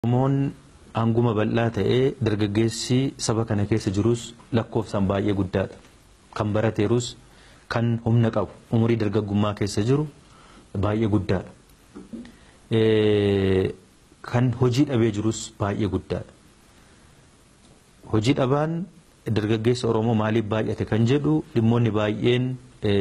Oromoon hanguma bal'aa ta'ee dargaggeessi saba kana keessa jirus lakkoofsaan baay'ee guddaadha. Kan barateerus kan humna qabu umurii dargaggummaa keessa jiru baay'ee guddaadha. Kan hojii dhabee jirus baay'ee guddaadha. Hojii dhabaan dargaggeessa Oromoo maaliif baay'ate kan jedhu dhimmoonni baay'een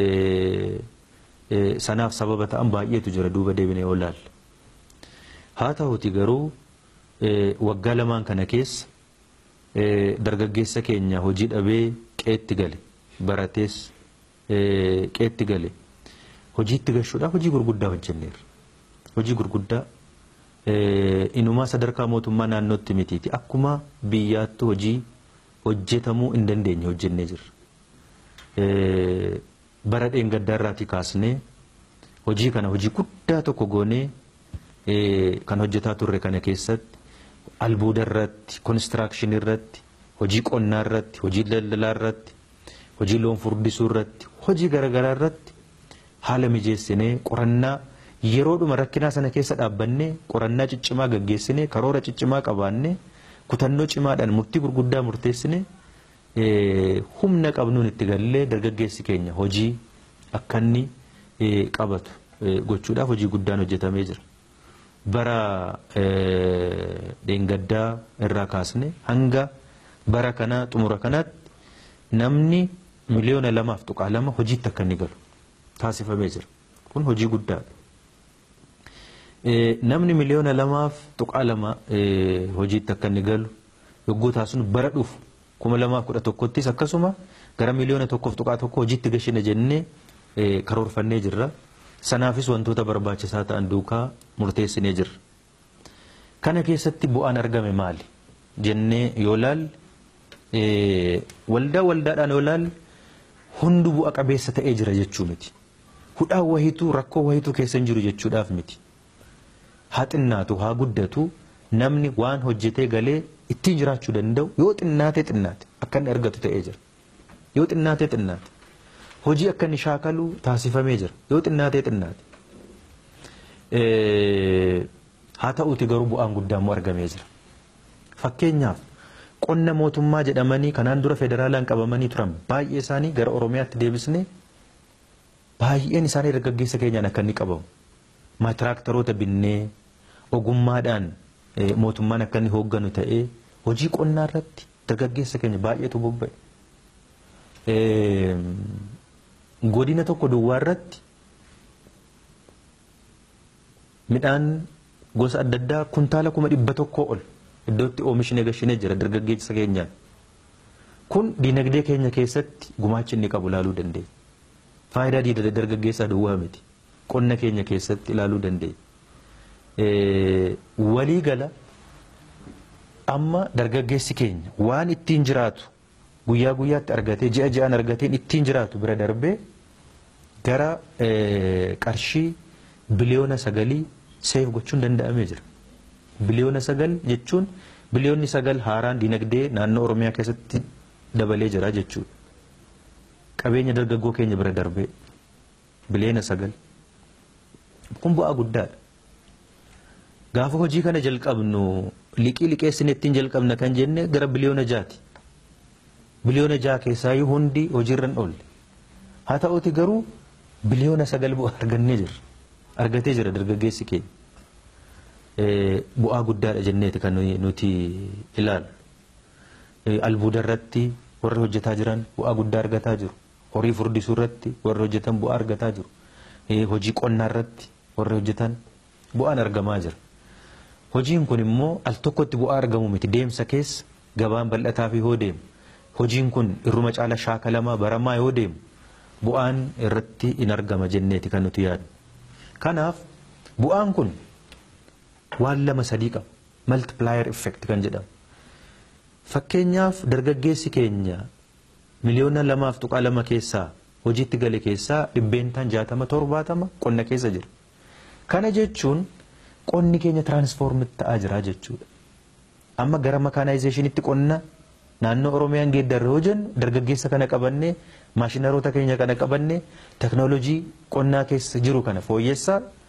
sanaaf sababa ta'an baay'eetu jira duuba deebinee yoo ilaalle. Haa ta'uti garuu waggaa lamaan kana keessa dargaggeessa keenya hojii dhabee qeetti gale baratees qeetti gale hojiitti gashuudhaaf hojii gurguddaa hojjenneerra. Hojii gurguddaa inumaa sadarkaa mootummaa naannootti mitiiti akkuma biyyaattu hojii hojjetamuu hin dandeenye hojjennee jirra. Bara dheengaddaarraatii kaasnee hojii kana hojii guddaa tokko goonee kan hojjetaa turre kana keessatti albuuda irratti, konistiraakshini irratti, hojii qonnaa irratti, hojii daldalaa irratti, hojii loon furdisuu irratti, hojii garaagaraa irratti haala mijeessinee qorannaa yeroodhuma rakkinaa sana keessa dhaabbannee qorannaa ciccimaa gaggeessinee karoora ciccimaa qabaannee kutannoo cimaadhaan murtii gurguddaa murteessinee humna qabnuun itti gallee dargaggeessi keenya hojii akka inni qabatu gochuudhaaf hojii guddaan hojjetamee jira. bara dheengaddaa irraa kaasne hanga bara kanaa xumura kanaatti namni miliyoona lamaaf tuqaa lama hojiitti akka inni galu taasifamee jira. Kun hojii guddaadha. Namni miliyoona lamaaf tuqaa lama hojiitti akka inni galu yogguu taasisnu bara dhufu kuma lamaaf kudha tokkottis akkasuma gara miliyoona tokkoof tuqaa tokko hojiitti gashina jennee karoorfannee jirra. Sanaafis wantoota barbaachisaa ta'an duukaa murteessinee jirra. Kana keessatti bu'aan argame maali? Jennee yoo laalle waldaa waldaadhaan yoo laalle hundi bu'a qabeessa ta'ee jira jechuu miti. Hudhaan wahiituu rakkoo wahiituu keessa hin jiru jechuudhaaf miti. Haa xinnaatu haa guddatu namni waan hojjetee galee ittiin jiraachuu danda'u yoo xinnaatee xinnaate akka inni argatu ta'ee jira. Yoo xinnaatee xinnaate. hojii akka inni shaakalu taasifamee jira yoo xinnaatee xinnaate. Haa ta'uuti garuu bu'aan guddaa immoo argamee jira. Fakkeenyaaf qonna mootummaa jedhamanii kanaan dura federaalaan qabamanii turan baay'ee isaanii gara Oromiyaatti deebisnee baay'een isaanii dargaggeessa keenyaan akka inni qabamu. Maatiraaktaroota binnee ogummaadhaan mootummaan akka inni hoogganu ta'ee hojii qonnaa irratti dargaggeessa keenya baay'eetu bobba'e. godina tokko duwwaa irratti midhaan gosa adda addaa kuntaala kuma dhibba tokkoo ol iddootti oomishne gashinee jira dargaggeessa keenyaan. Kun diinagdee keenya keessatti gumaacha inni qabu ilaaluu dandeenya. Faayidaa diinagdee dargaggeessaa duwwaa miti. Qonna keenya keessatti ilaaluu dandeenya. Walii gala amma dargaggeessi keenya waan ittiin jiraatu guyyaa guyyaatti argatee ji'a ji'aan argateen ittiin jiraatu bira darbee gara qarshii biliyoona sagalii seef gochuun danda'amee jira. Biliyoona sagal jechuun biliyoonni sagal haaraan dinagdee naannoo Oromiyaa keessatti dabalee jira jechuudha. Qabeenya dargaggoo keenya bira darbee biliyoona sagal. Kun bu'aa guddaadha. Gaafa hojii kana jalqabnu liqii liqeessine ittiin jalqabna kan jenne gara biliyoona jaati. biliyoona jaha keessaa hundi hojiirra hin oolle. Haa ta'uuti garuu biliyoona sagal bu'aa argannee jirra. Argatee jira dargaggeessi keenya. Bu'aa guddaadha jenneeti kan nuti ilaalu. Albuuda irratti warri hojjetaa jiran bu'aa guddaa argataa jiru. Horii furdisuu irratti warri hojjetan bu'aa argataa jiru. Hojii qonnaa irratti warri hojjetan bu'aan argamaa jira. Hojiin kun immoo al tokkotti bu'aa argamu miti deemsa keessa gabaan bal'ataa fi hoo deemu. hojiin kun irruma caala shaakalamaa baramaa yoo deemu bu'aan irratti in argama jenneeti kan nuti yaadnu. Kanaaf bu'aan kun waan lama sadii qaba. Multiplier effect kan jedhamu. Fakkeenyaaf dargaggeessi keenya miliyoona lamaaf tuqaa lama keessaa hojiitti gale keessaa dhibbeentaan jaatama torbaatama qonna keessa jira. Kana jechuun qonni keenya tiraansfoormit ta'aa jira jechuudha. Amma gara makaanaayizeeshinitti qonna naannoo Oromiyaan geeddarre yoo jennu dargaggeessa kana qabannee maashinaroota keenya kana qabannee teknoolojii qonnaa keessa jiru kana fooyyessaa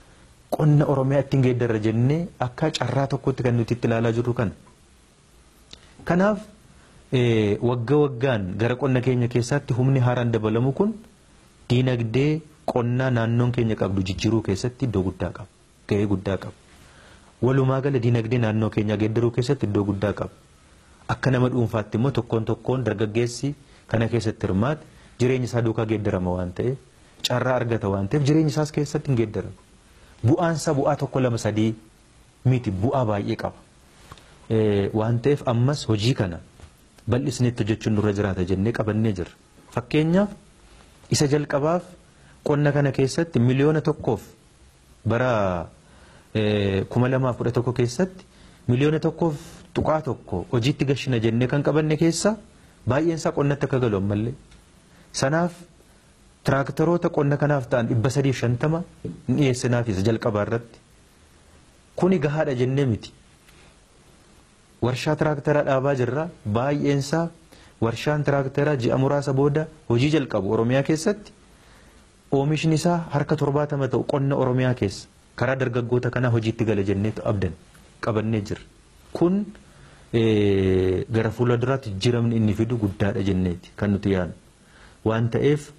qonna Oromiyaa ittiin geeddarra jennee akka carraa tokkotti kan nuti itti ilaalaa jirru kana. Kanaaf wagga waggaan gara qonna keenya keessatti humni haaraan dabalamu kun diinagdee qonnaa naannoon keenya qabdu jijjiiruu keessatti iddoo guddaa qaba. Gahee guddaa qaba. Walumaa gala diinagdee naannoo keenyaa geeddaruu keessatti iddoo guddaa qaba. Akka nama dhuunfaatti immoo tokkoon tokkoon dargaggeessi kana keessatti hirmaate jireenya isaa duukaa geeddarama waan ta'eef carraa argata waan ta'eef jireenya isaas keessatti hin geeddaramu. Bu'aansa bu'aa tokko lama sadii miti bu'aa baay'ee qaba. Waan ta'eef ammas hojii kana bal'isnee hojjechuun nurra jiraata jennee qabannee jirra. Fakkeenyaaf isa jalqabaaf qonna kana keessatti miliyoona tokkoof bara kuma lamaaf kudha tokko keessatti miliyoona tokkoof tuqaa tokko hojiitti gashina jennee kan qabanne keessa baay'een isaa qonnatti akka galu ammallee. Sanaaf tiraaktaroota qonna kanaaf ta'an dhibba sadiif shantama ni dhiyeessinaaf isa jalqabaa irratti. Kuni gahaadha jennee miti. Warshaa tiraaktaraa dhaabaa jirra baay'een isaa warshaan tiraaktaraa ji'a muraasa booda hojii jalqabu Oromiyaa keessatti oomishni isaa harka torbaatama ta'u qonna Oromiyaa keessa karaa dargaggoota kanaa hojiitti gala jenneetu abdan qabannee jirra. Kun gara fuula duraatti jijjiiramni inni fidu guddaadha jenneeti kan nuti yaadnu. Waan ta'eef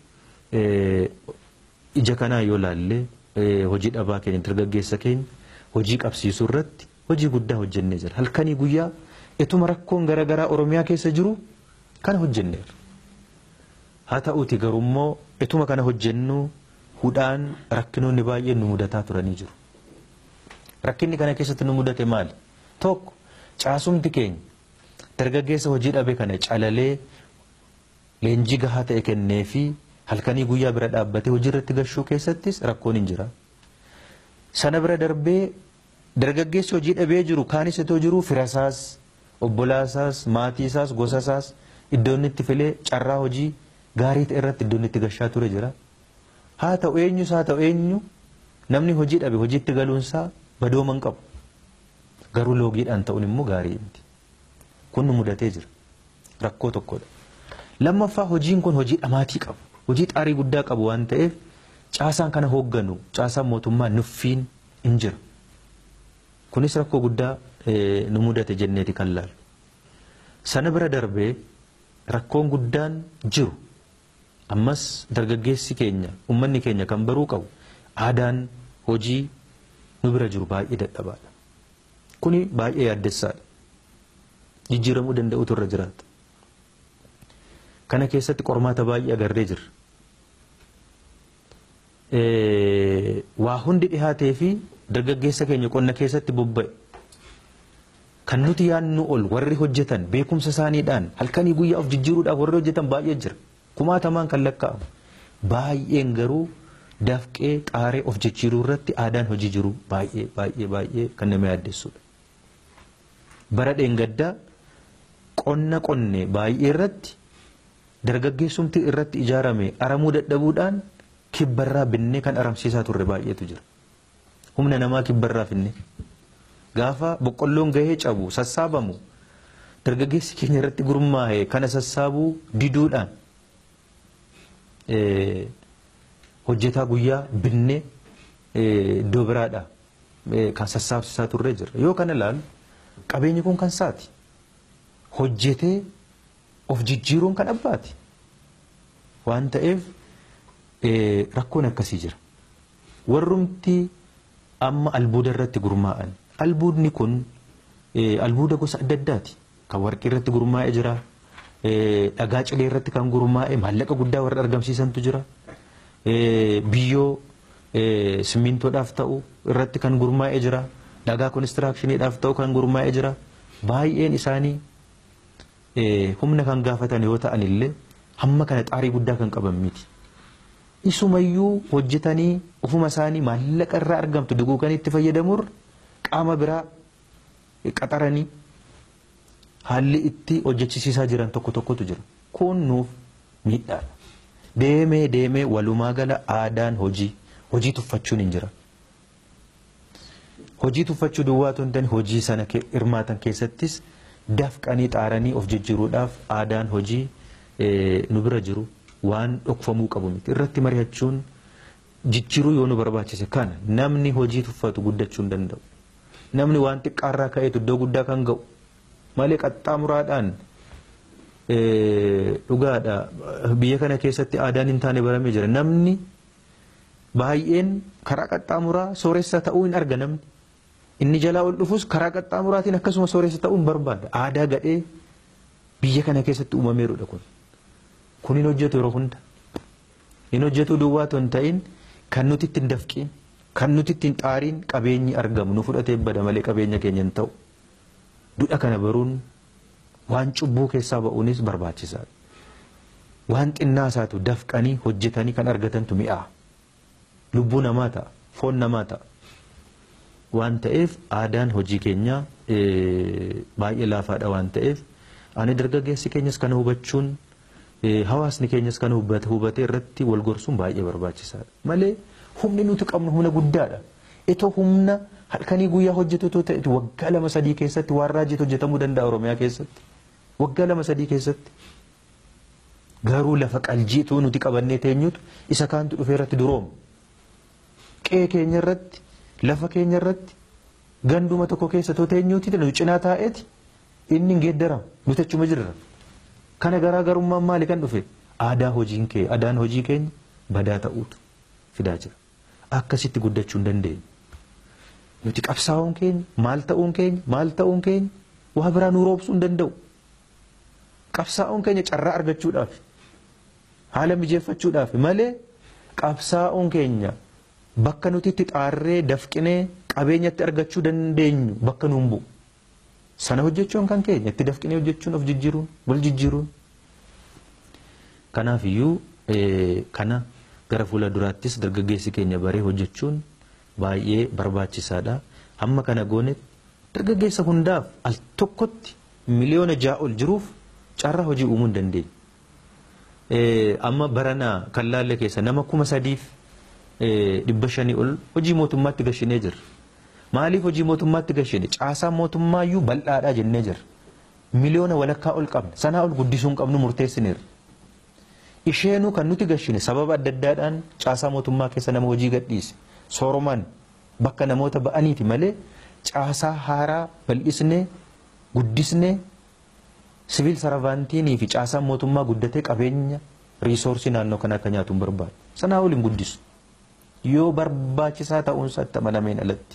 ija kanaa yoo laalle hojii dhabaa keenya dargaggeessa keenya hojii qabsiisuu irratti hojii guddaa hojjennee jira. Halkanii guyyaa ituma rakkoon garaagaraa Oromiyaa keessa jiru kana hojjenneera. Haa ta'uuti garummoo ituma kana hojjennu hudhaan rakkinoonni baay'een nu mudataa turanii jiru. Rakkinni kana keessatti nu mudate maali? Tokko caasumti keenya dargaggeessa hojii dhabe kana calalee leenjii gahaa ta'e kennee fi halkanii guyyaa bira dhaabbatee hojii irratti gashuu keessattis rakkoon hin jira. Sana bira darbee dargaggeessi hojii dhabee jiru kaanis itoo jiru firasaas obbolaasaas maatiisaas gosasaas iddoo inni itti filee carraa hojii gaarii ta'e irratti iddoo inni itti gashaa ture jira. Haa ta'u eenyus haa ta'u eenyu namni hojii dhabe hojiitti galuunsaa badooma hin qabu. Garuu loogiidhaan ta'uun immoo gaarii miti. Kun nu mudatee jira. Rakkoo tokkodha. Lammaffaa hojiin kun hojii dhamaatii qabu. Hojii xaarii guddaa qabu waan ta'eef caasaan kana hoogganu caasaan mootummaa nuffiin hin jira. Kunis rakkoo guddaa nu mudate jenneeti kan laalu. Sana bira darbee rakkoon guddaan jiru ammas dargaggeessi keenya ummanni keenya kan baruu qabu aadaan hojii nu bira jiru baay'ee dadhabaadha. Kuni baay'ee yaaddessaadha. Jijjiiramuu danda'utu irra jiraata. Kana keessatti qormaata baay'ee agarree jirra. Waa hundi dhihaatee fi dargaggeessa keenya qonna keessatti bobba'e. Kan nuti yaadnu ol warri hojjetan beekumsa isaaniidhaan halkanii guyyaa of jijjiiruudhaaf warri hojjetan baay'ee jira. Kumaatamaan kan lakkaa'amu. Baay'een garuu dafqee xaaree of jijjiiruu irratti aadaan hojii jiru baay'ee baay'ee baay'ee kan nama yaaddessudha. Bara dheengaddaa qonna qonne baay'ee irratti dargaggeessumti irratti ijaarame aramuu dadhabuudhaan kibbarraa binnee kan aramsiisaa turre baay'eetu jira. Humna namaa kibbarraa finne. Gaafa boqqolloon gahee cabu sassaabamu dargaggeessi keenya irratti gurmaa'e kana sassaabuu diduudhaan hojjetaa guyyaa binnee iddoo biraadha kan sassaabsisaa turree jira. Yoo kana ilaalu qabeenyi kun kan saati. Hojjetee of jijjiiruun kan abbaati. Waan ta'eef rakkoon akkasii jira. Warrumti amma albuuda irratti gurmaa'an. Albuudni kun albuuda gosa adda addaati. Kan warqii irratti gurmaa'ee jira. Dhagaa cilee irratti kan gurmaa'e maallaqa guddaa warra argamsiisantu jira. Biyyoo simmintoodhaaf ta'u irratti kan gurmaa'ee jira. Dhagaa konistiraakshiniidhaaf ta'u kan gurmaa'ee jira. Baay'een isaanii humna kan gaafatan yoo ta'an illee hamma kana xaarii guddaa kan qaban miti. Isumayyuu hojjetanii ofuma isaanii maallaqa irraa argamtu duguuganii itti fayyadamuun qaama biraa qaxaranii haalli itti hojjechisiisaa jiran tokko tokkotu jira. Kun nuuf miidhaadha. Deemee deemee walumaa gala aadaan hojii hojii tuffachuun hin jira. Hojii tuffachuu duwwaatu hin taane hojii sana hirmaatan keessattis dafqanii xaaranii of jijjiiruudhaaf aadaan hojii nu bira jiru waan dhokfamuu qabu miti. Irratti mari'achuun jijjiiruu yoo nu barbaachise kana namni hojii tuffatu guddachuu hin danda'u. Namni waan xiqqaarraa ka'eetu iddoo guddaa kan ga'u malee qaxxaamuraadhaan dhugaadha biyya kana keessatti aadaan hin taane baramee jira namni baay'een karaa qaxxaamuraa sooressa ta'uu hin arga namni inni jalaa ol dhufus karaa qaxxaamuraatiin akkasuma sooressa ta'uu hin barbaada aadaa gadhee biyya kana keessatti uumameerudha kun kun hin hojjetu yeroo hunda hin hojjetu duwwaa otoo hin ta'in kan nuti ittiin dafqiin kan nuti ittiin xaariin qabeenyi argamu nu fudhatee bada malee qabeenya keenya hin ta'u duudha kana baruun waan cubbuu keessaa ba'uunis barbaachisaadha. Waan xinnaa isaatu dafqanii hojjetanii kan argatantu mi'aa. Lubbuu namaa ta'a, foon namaa ta'a. Waan ta'eef aadaan hojii keenyaa baay'ee laafaadha waan ta'eef ani dargaggeessi keenyas kana hubachuun hawaasni keenyas kana hubatee irratti wal gorsuun baay'ee barbaachisaadha. Malee humni nuti qabnu humna guddaadha. Itoo humna halkanii guyyaa hojjetu ta'e waggaa lama sadii keessatti waan raajiitu hojjetamuu danda'a Oromiyaa keessatti. Waggaa lama sadii keessatti. Garuu lafa qaljiituu nuti qabannee teenyutu isa kaantu dhufee irratti durooma. Qe'ee keenya irratti lafa keenya irratti ganduma tokko keessa too teenyuuti nu cinaa taa'eeti inni hin geeddaramu nuti achuma jirra. Kana garaagarummaan maali kan dhufe? Aadaa hojiin kee aadaan hojii keenya badaa ta'uutu fidaa jira. Akkasitti guddachuu hin dandeenyu. Nuti qabsaa'uun keenya maal ta'uun keenya maal ta'uun keenya waa biraa nu roobsuu hin danda'u. Qabsaa'uun keenya carraa argachuudhaaf haala mijeeffachuudhaaf malee qabsaa'uun keenya bakka nuti itti xaarree dafqinee qabeenyatti argachuu dandeenyu bakka nuun bu'u. Sana hojjechuun kan keenya itti dafqinee hojjechuun of jijjiiruun wal jijjiiruun. Kanaaf iyyuu kana gara fuula duraattis dargaggeessi keenya baree hojjechuun baay'ee barbaachisaadha. Amma kana goonetti dargaggeessa hundaaf al tokkotti miliyoona ja'a ol jiruuf carraa hojii uumuu hin dandeenye. Amma baranaa kan laalle keessa nama kuma sadiif dhibba shanii ol hojii mootummaatti gashinee jirra. Maaliif hojii mootummaatti gashine caasaan mootummaayyuu bal'aadhaa jennee jirra. Miliyoona walakkaa ol qabna. Sanaa ol guddisuu hin qabnu murteessineerra. Isheenuu kan nuti gashine sababa adda addaadhaan caasaa mootummaa keessa nama hojii gadhiise. Sooromaan bakka namoota ba'aniiti malee caasaa haaraa bal'isnee guddisnee siviil saravaantiinii fi caasaan mootummaa guddatee qabeenya riisoorsii naannoo kana akka nyaatu hin barbaadu. Sanaa ol hin guddisu. Yoo barbaachisaa ta'uunsa itti amanameen alatti.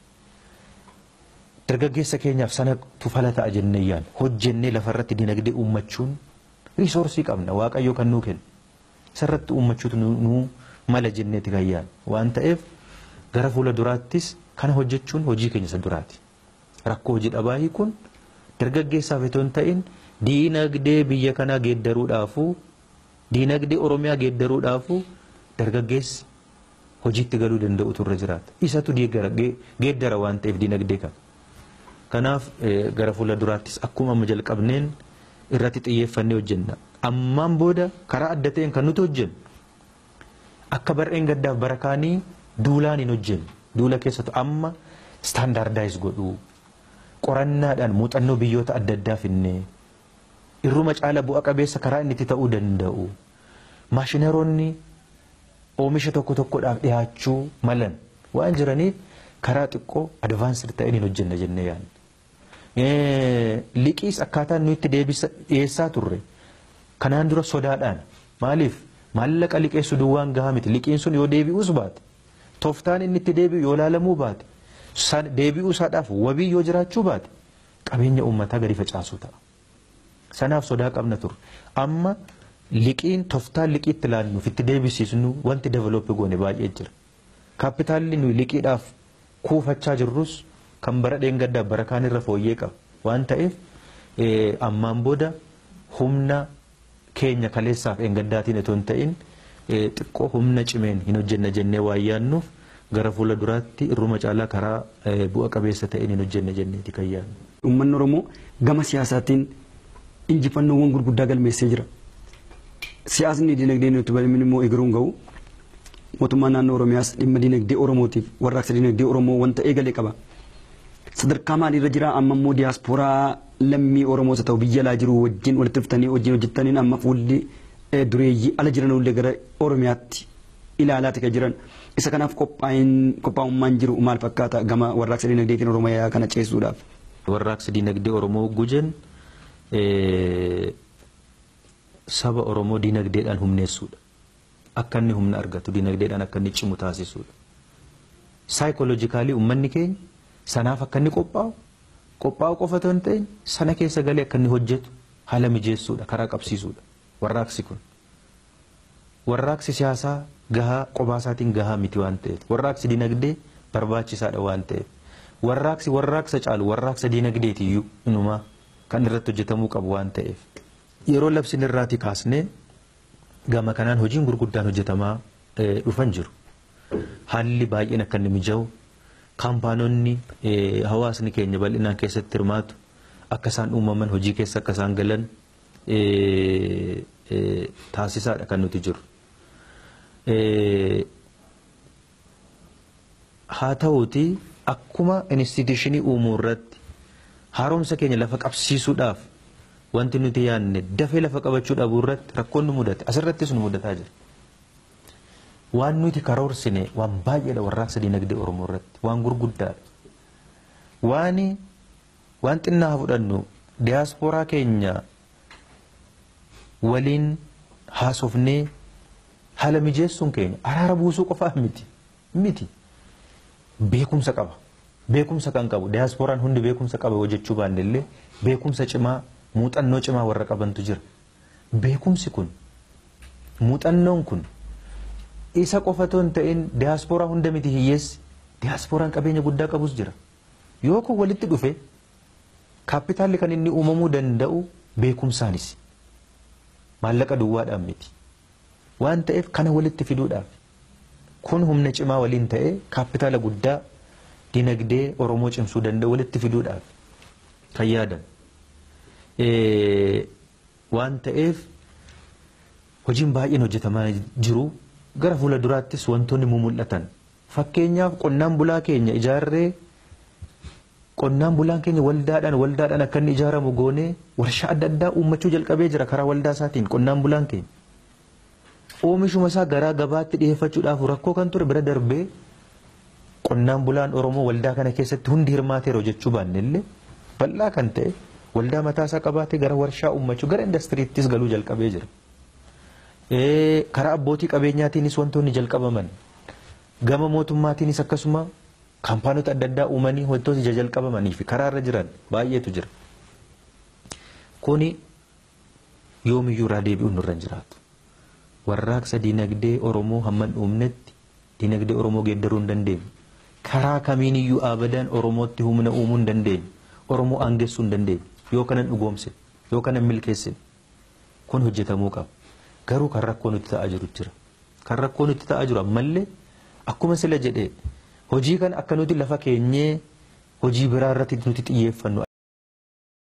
Dargaggeessa keenyaaf sanatu fala ta'a jennee yaadna. Hojjennee lafarratti dinagdee uummachuun riisoorsii qabna waaqayyo kan nuu kennu. Isarratti uummachuutu nuu mala jenneeti kan yaadna. Waan ta'eef gara fuula duraattis kana hojjechuun hojii keenya isa duraati. Rakkoo hojii dhabaa hiikuun dargaggeessaaf itoo hin ta'in diinagdee biyya kanaa geeddaruudhaafuu diinagdee Oromiyaa geeddaruudhaafuu dargaggeessi hojiitti galuu danda'utu irra jiraata. Isatu geeddara waan ta'eef diinagdee kana. Kanaaf gara fuula duraattis akkuma amma jalqabneen irratti xiyyeeffannee hojjenna. Ammaan booda karaa adda ta'een kan nuti hojjennu akka bar'een gaddaaf bara kaanii duulaan hin hojjennu. Duula keessattuu amma istaandaardaayiz godhuu qorannaadhaan muuxannoo biyyoota adda addaa finnee irruma caala bu'a qabeessa karaa inni itti ta'uu danda'u. Maashinaroonni oomisha tokko tokkodhaaf dhiyaachuu malan waan jiraniif karaa xiqqoo advaansir ta'een hin hojjenna jennee yaadna. Liqiis akkaataa nuyi itti dhiyeessaa turre kanaan dura sodaadhaan maaliif maallaqa liqeessu duwwaan gahaa miti liqiin sun yoo deebi'uus baate tooftaan inni itti deebi'u yoo laalamuu baate deebi'uu isaadhaaf wabii yoo jiraachuu baate qabeenya uummataa gadi facaasuu ta'a. Sanaaf sodaa qabna turre amma liqiin tooftaan liqii itti laalluuf itti deebisiisnu wanti developpi goone baay'ee jira. Kaapitaalli nuyi liqiidhaaf kuufachaa jirrus kan bara dheengaddaaf bara kaanirra fooyyee qaba waan ta'eef ammaan booda humna keenya kaleessaaf dheengaddaatiin itoo hin ta'in xiqqoo humna cimeen hin hojjenna jennee waan yaadnuuf gara fuula duraatti irruma caalaa karaa bu'a qabeessa ta'een hin hojjenna jenneeti kan yaadnu. Uummanni Oromoo gama siyaasaatiin injifannoowwan gurguddaa galmeessee jira. Siyaasni dinagdee nuti barbaadne immoo eegaruun ga'u mootummaan naannoo Oromiyaas dhimma dinagdee Oromootiif warraaqsa dinagdee Oromoo wanta eegalee qaba. Sadarkaa maaliirra jira amma immoo diyaaspooraa lammii Oromoos haa ta'u biyya alaa jiru wajjin walitti dhuftanii wajjin hojjettaniin amma fuulli dureeyyii ala jiran illee gara Oromiyaatti ilaalaati kan jiran. Isa kanaaf qophaa'ummaan jiru maal fakkaata gama warraaqsa dinagdeetiin Oromiyaa kana ceessuudhaaf. Warraaqsi dinagdee Oromoo gujen saba Oromoo dinagdeedhaan humneessuudha. Akka inni humna argatu dinagdeedhaan akka inni cimu taasisuudha. Saayikooloojikaalii uummanni keenya sanaaf akka inni qophaa'u qophaa'u qofa otoo hin ta'in sana keessa galee akka inni hojjetu haala mijeessuudha karaa qabsiisuudha warraaqsi kun. Warraaqsi siyaasaa gahaa qobaasaatiin gahaa miti waan ta'eef warraaqsi dinagdee barbaachisaadha waan ta'eef warraaqsi warraaqsa caalu warraaqsa dinagdeetiyyuu inumaa kan irratti hojjetamuu qabu waan ta'eef. Yeroo labsiin irraatii kaasnee gama kanaan hojiin gurguddaan hojjetamaa dhufan jiru. Haalli baay'een akka inni mija'u kaampaanonni hawaasni keenya bal'inaan keessatti hirmaatu akka isaan uumaman hojii keessa akka isaan galan taasisaadha kan nuti jiru. Haa ta'uuti akkuma instituushinii uumuu irratti haaromsa keenya lafa qabsiisuudhaaf wanti nuti yaadne dafee lafa qabachuu dhabuu irratti rakkoon nu mudate asirrattis nu mudataa jira. Waan nuti karoorsine waan baay'eedha warraaqsa dinagdee Oromoo irratti waan gurguddaadha. Waan waan xinnaa haa fudhannu diyaaspooraa keenya waliin haasofnee haala mijeessuun keenya araara buusuu qofaa miti miti beekumsa qaba. Beekumsa kan qabu diyaasporaan hundi beekumsa qaba hojjechuu baanne illee beekumsa cimaa muuxannoo cimaa warra qabantu jira. Beekumsi kun muuxannoon kun isa qofa otoo hin ta'in diyaasporaa hunda miti hiyyeessi diyaasporaan qabeenya guddaa qabus jira. Yoo kun walitti dhufe kaapitaalli kan inni uumamuu danda'u beekumsaanis maallaqa duwwaadhaan miti. Waan ta'eef kana walitti fiduudhaaf kun humna cimaa waliin ta'ee kaapitaala guddaa dinagdee Oromoo cimsuu danda'u walitti fiduudhaaf kan yaadan. Waan ta'eef hojiin baay'een hojjetamaa jiru gara fuula duraattis wantoonni mul'atan. Fakkeenyaaf qonnaan bulaa keenya ijaarree qonnaan bulaan keenya waldaadhaan waldaadhaan akka inni ijaaramu goonee warshaa adda addaa uummachuu jalqabee jira karaa waldaa isaatiin qonnaan bulaan keenya. Oomishuma isaa garaa gabaatti dhiyeeffachuudhaaf rakkoo kan ture bira darbee qonnaan bulaan Oromoo waldaa kana keessatti hundi hirmaateera jechuu baanne illee bal'aa kan ta'e waldaa mataa isaa qabaatee gara warshaa uummachuu gara indastiriittis galuu jalqabee jira. Karaa abbootii qabeenyaatiinis wantoonni jalqabaman gama mootummaatiinis akkasuma kaampaanota adda addaa uumanii wantoota ija jalqabamanii fi karaa irra jiran baay'eetu jira. Kuni yoomiyyuu irraa deebi'uun nurra hin jiraatu. Warraaqsa dinagdee Oromoo hamman uumnetti dinagdee Oromoo geeddaruu hin dandeenyu. Karaa kamiin iyyuu abadan Oromootti humna uumuu hin dandeenyu. Oromoo aangessuu hin dandeenyu. Yoo kanan dhugoomse yoo kanan milkeessine kun hojjetamuu qaba. Garuu kan rakkoo nuti ta'aa jiru jira. Kan rakkoo nuti ta'aa jiru ammallee akkuma sila jedhee hojii kana akka nuti lafa keenyee hojii biraa irratti nuti xiyyeeffannu